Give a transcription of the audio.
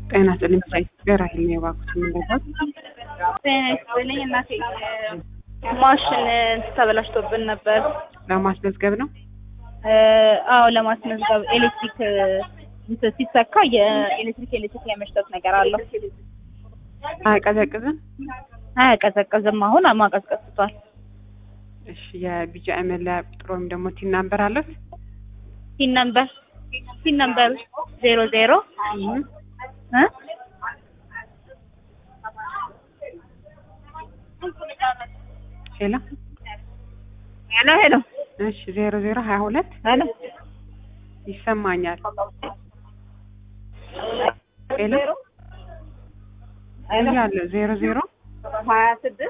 ጤና ይስጥልኝ ከኢትዮጵያ ራሄል ነው የባኩት የምንለው ጤና ይስጥልኝ እናቴ ማሽን ተበላሽቶብን ነበር። ለማስመዝገብ ነው። አዎ ለማስመዝገብ ኤሌክትሪክ እንትን ሲሰካ የኤሌክትሪክ ኤሌክትሪክ የመሽተት ነገር አለው። አያቀዘቅዝም። አያቀዘቅዝም። አሁን ማቀዝቀዝ ትቷል። እሺ የቢጫ መለያ ቁጥር ወይም ደግሞ ቲን ናምበር አለት? ሲን ነምበር ሲን ነምበር ዜሮ ዜሮ እ ሄሎ ሄሎ ሄሎ እሺ ዜሮ ዜሮ ሀያ ሁለት ሄሎ ይሰማኛል። ሄሎ እያለ ዜሮ ዜሮ ሀያ ስድስት